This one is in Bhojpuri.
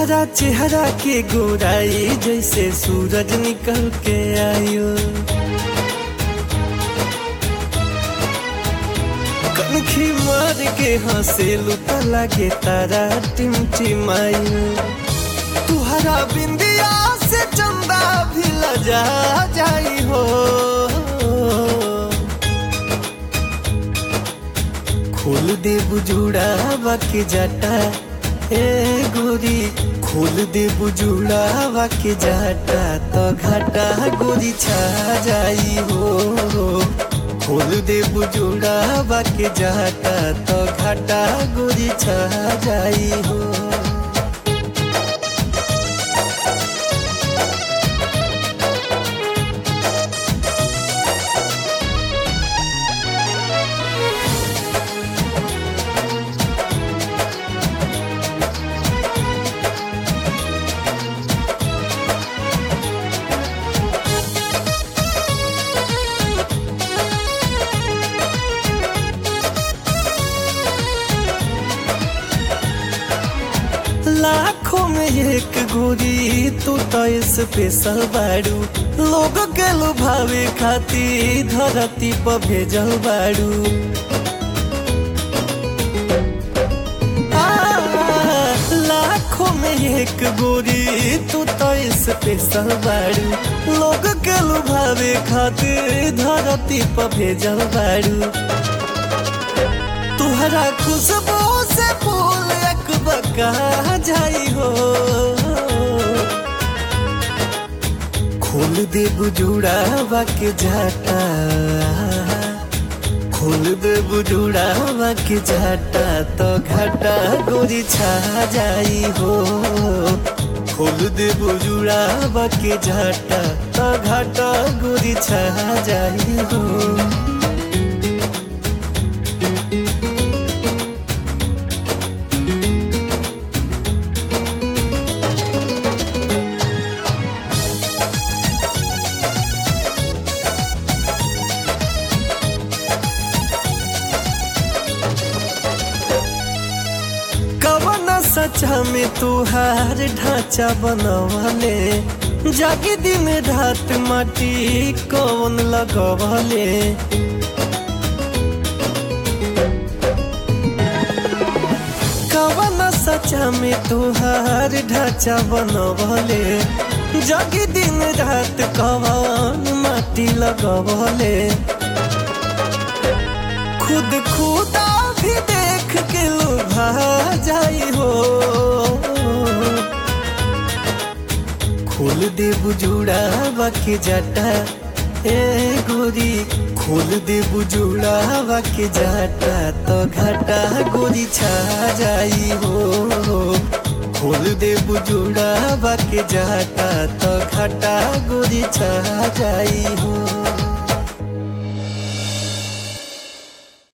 तुहरा चेहरा के गोराई जैसे सूरज निकल के आयो कनखी मार के हंसे लुता लागे तारा टिमटिमायो तुहरा बिंदिया से चंदा भी लजा जाई हो खोल दे बुजुड़ा बाकी जाटा ए गोरी खोल दे बुजुड़ा बाकी जाटा तो घाटा गोरी छा जाई हो खोल दे बुजुड़ा बाकी जाटा तो घाटा गोरी छा जाई हो लाखों में एक गोरी तू तो स्पेशल बाड़ू लोग के लुभावे खाती धरती पर भेजल बाड़ू आ, लाखों में एक गोरी तू तो स्पेशल बाड़ू लोग के लुभावे खातिर धरती पर भेजल बाड़ू तुहरा खुशबू से फूल एक बका जाई हो खोल दे बुजुड़ा बाके जाटा खोल दे बुजुड़ा बाके जाटा तो घाटा गोरी छा जाई हो खोल दे बुजुड़ा बाके जाटा तो घाटा गोरी छा जाई हो कवन सचा में तुहार ढांचा बनवले जागे दिन रात माटी कौन लगवले कवन सचा में तुहार ढांचा बनवले जागे दिन रात कवन माटी लगवले खुद खुदा भी देख के लुभा जाई हो खोल दे बुजुड़ा बाकी जाटा ए गोरी खोल दे बुजुड़ा बाकी जाटा तो घाटा गोरी छा जाई हो खोल दे बुजुड़ा बाकी जाटा तो घाटा गोरी छा जाई हो